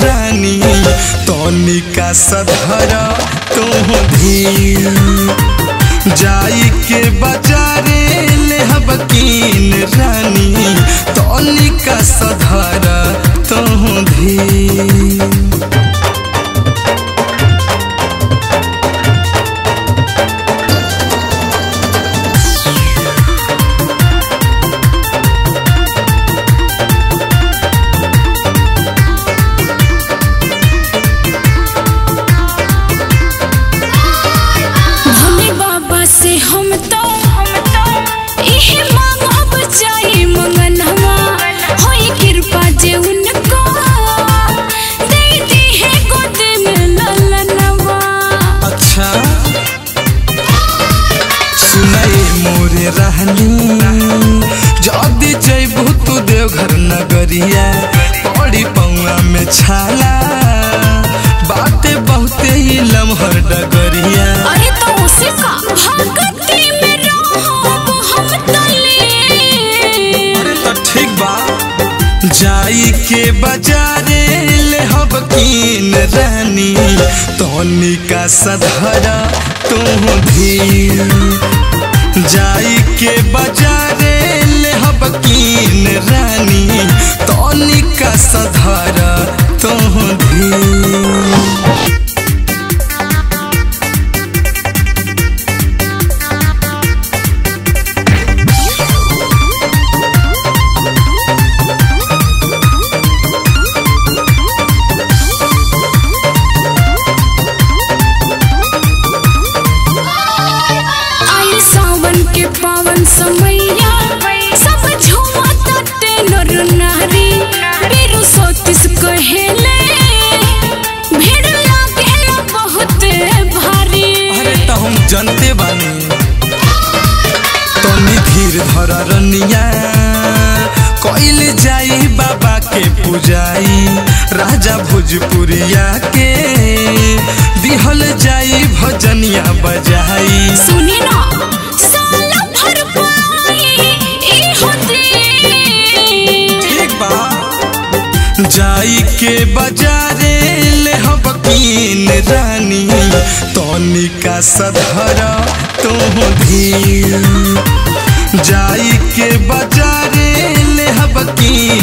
रानी तनिका सधर तू धीर जाई के बाजारे ले हबकीन रानी तनिका सधर तू धीर भोले बाबा से हम तो हम तो इहे मांगब चाहे मंगनवा होई कृपा जे उनको दे दी है गोद में ललनवा अच्छा सुनाई मोरे रहनी जदी जैबू तू देवघर नगरिया बड़ी पौआ में छाला बाते बहुते ही लमहर डगरिया अरे तो उसे का भक्ति में रहब हम तले अरे तो ठीक बा जाई के बाजारे ले हब कीन रानी तनिका सधरा तू धीर जाई के बाजारे ले हब कीन रानी तनिका सधरा तू धीर आई सावन के पावन समैया सब झूमता टेनर नारी बेरु सोतिस कहेले भीड़ लागेला बहुत भारी अरे तो हम जनते बानी तनी धीर धर रनिया कइल जाई बाबा के पूजाई राजा भोजपुरिया के दिहल जाई भजनिया बजाई सुनी ना साल भर पाई ई होते ठीक बा जाई के बाजारे ले हम कीन रानी तनिका सधर तू धीर जाई के बाजारे ले हम कीन